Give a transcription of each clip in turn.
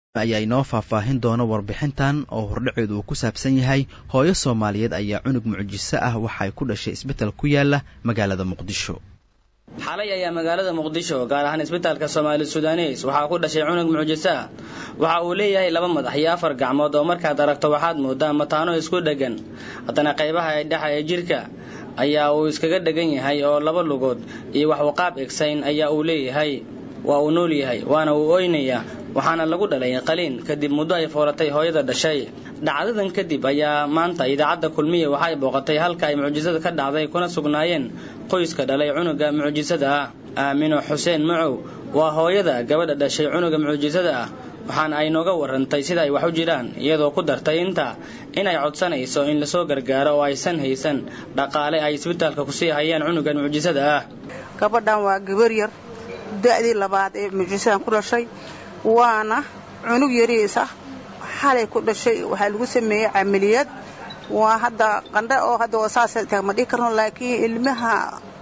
ayaa inoo faahfaahin doona warbixintan oo hordhaceedu uu ku saabsan yahay hooyo soomaaliyeed ayaa cunug mucjiso ah waxay ku dhashay isbetel ku yaala magaalada muqdisho xalay ayaa magaalada muqdisho gaar ahaan isbitaalka soomaali sudanes waxaa ku dhashay cunug mucjiso ah waxa uu leeyahay laba madax iyo afar gacmood oo markaad aragto waxaad moodaa mataano isku dheggan haddana qaybaha ee dhexa ee jidhka ayaa uu iskaga dhegan yahay oo laba lugood iyo wax uu qaab egsayn ayaa uu leeyahay waa uu nool yahay waana uu oynayaa waxaana lagu dhalay qaliin kadib muddo ay foolatay hooyada dhashay dhacdadan kadib ayaa maanta idaacadda kulmiya waxay booqatay halka ay mucjisada ka dhacday kuna sugnaayeen qoyska dhalay cunuga mucjisada ah aamino xuseen macow waa hooyada gabadha dhashay cunuga mucjisada ah waxaana ay nooga warantay sida ay wax u jiraan iyadoo ku dartay intaa inay codsanayso in lasoo gargaaro oo aysan haysan dhaqaale ay isbitaalka kusii hayaan cunugan mucjisada ah gabadhan waa gabar yar da'dii labaad ee mucjisadan ku dhashay waana cunug yariisa xalay ku dhashay waxaa lagu sameeyey camaliyad waa hadda qandha oo hadda saas ma dhihi karno laakiin ilmaha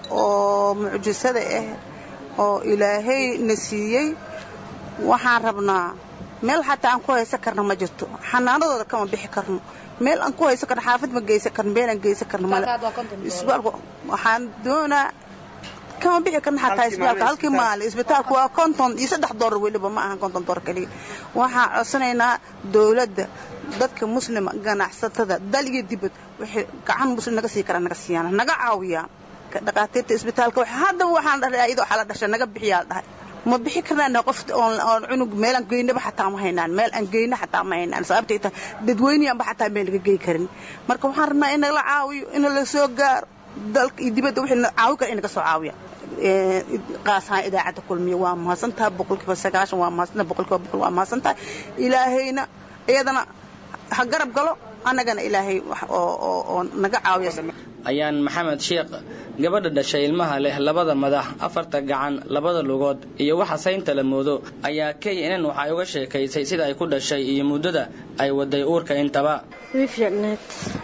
oo mucjisada ah oo ilaahay na siiyey waxaan rabnaa meel xataa aan ku haysan karno ma jirto xanaanadooda kama bixi karno meel aan ku haysan karno xaafad ma geysan karno meel aan geysan karno male isbitaalku waxaan doonaa kama bixi karna xataa isbitaalka halkii maalin isbitaalku waa konton iyo saddex doolar weliba ma ahan konton doolar keliya waxaan codsanaynaa dowladda dadka muslima ganacsatada dal iyo dibad waxay gacan muslim naga sii karaan naga siiyaan naga caawiyaan dhaqaatiirta isbitaalka haddaba waxaan dhahay ayadoo xala dhashay naga bixiyaa dhahay ma bixi karnaan qof oon cunug meel aan geynaba xataa ma haynaan meel aan geyna xataa ma haynaan sababtay tahay dadweynayaanba xataa meel laga gey karin marka waxaan rabnaa in nala caawiyo in la soo gaaro dalka iyo dibadda wixii caawi kara in naga soo caawiya qaasahaan idaacadda kulmiya waa mahadsantahay boqolkiiba sagaashan waa mahadsantahay boqolkiiba boqol waa mahadsantahay ilaahayna iyadana ha garab galo annagana ilaahay oo naga caawiya ayaan maxamed sheekh gabadha dhashay ilmaha leh labada madax afarta gacan labada lugood iyo waxa saynta la moodo ayaa knn waxay uga sheekaysay sida ay ku dhashay iyo muddada ay waday uurka intaba way fiicneed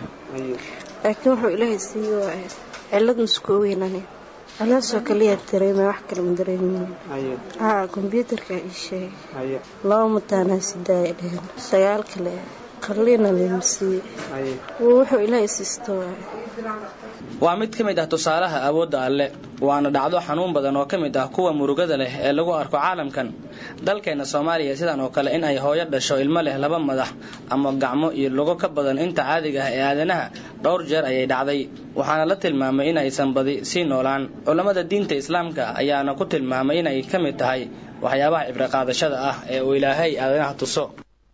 laakiin wuxuu ilaahay siiye waa cillad muskooweynani caloosoo kaliyaa dareema wax kale ma dareemin haa kombyuutarka ii sheegay laba mataanaa sidaaya dheheen sagaal kale qalliina lamasiiye wuxuu ilaahay siisto waay waa mid ka mid ah tusaalaha awoodda alle waana dhacdo xanuun badan oo ka mid ah kuwa murugada leh ee lagu arko caalamkan dalkeenna soomaaliya sidan oo kale in ay hooyo dhasho ilmo leh laba madax ama gacmo iyo lugo ka badan inta caadiga ah ee aadanaha dhowr jeer ayay dhacday waxaana la tilmaamay in aysan badi sii noolaan culammada diinta islaamka ayaana ku tilmaamay inay ka mid tahay waxyaabaha cibriqaadashada ah ee uu ilaahay aadanaha tuso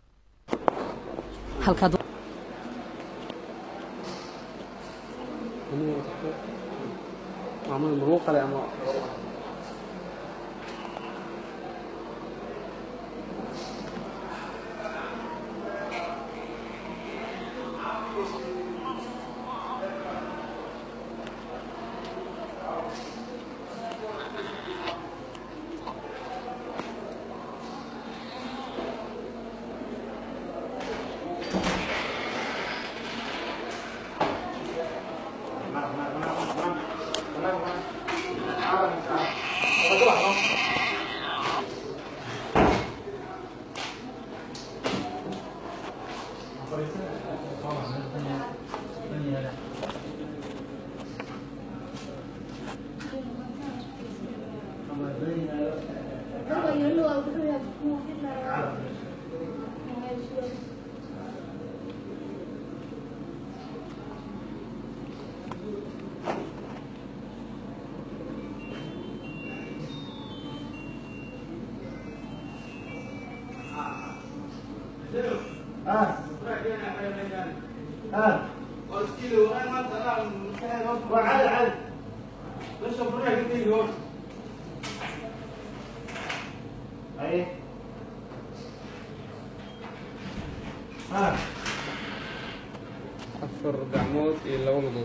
afar gacmood iyo laba lugood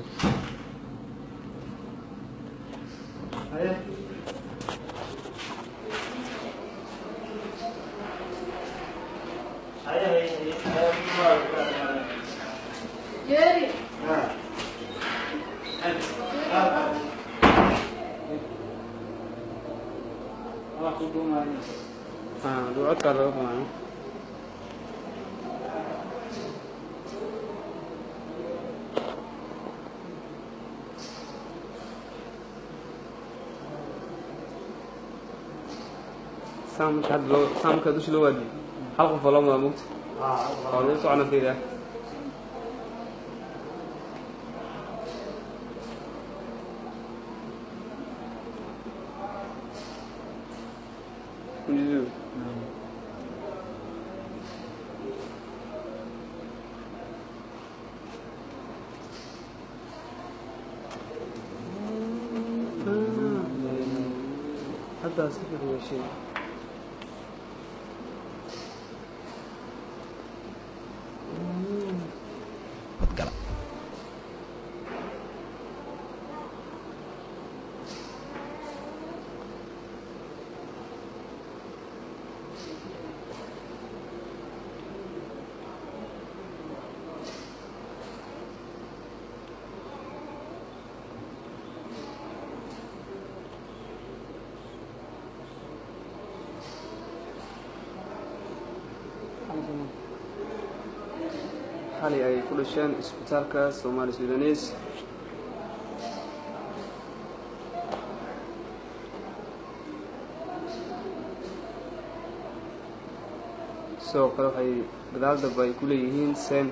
ducodkaa laga qunaayo saan marka hadda loo saan marka dusha loo waadiyo hal qof oo loo mudaa mugta oo lagu socona fiiriya Mizu. hadda si fiican yeesheen badgala xalay ay ku dhasheen isbitaalka Somali Sudanese sidoo kale waxay gadaal dambe ay ku leeyihiin sen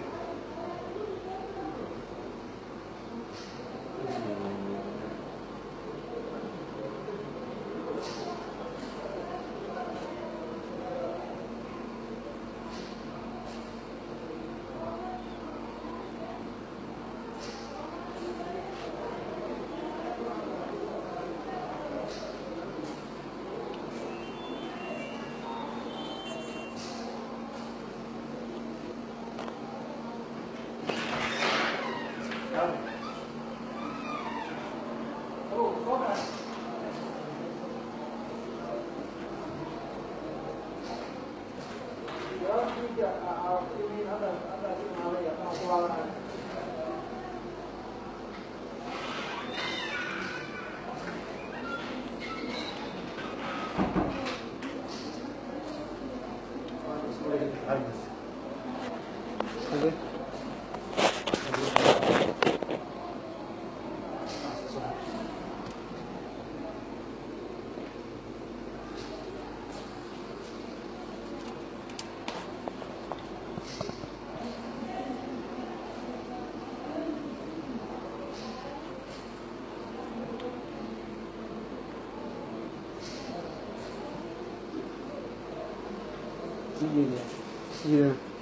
Sideeda.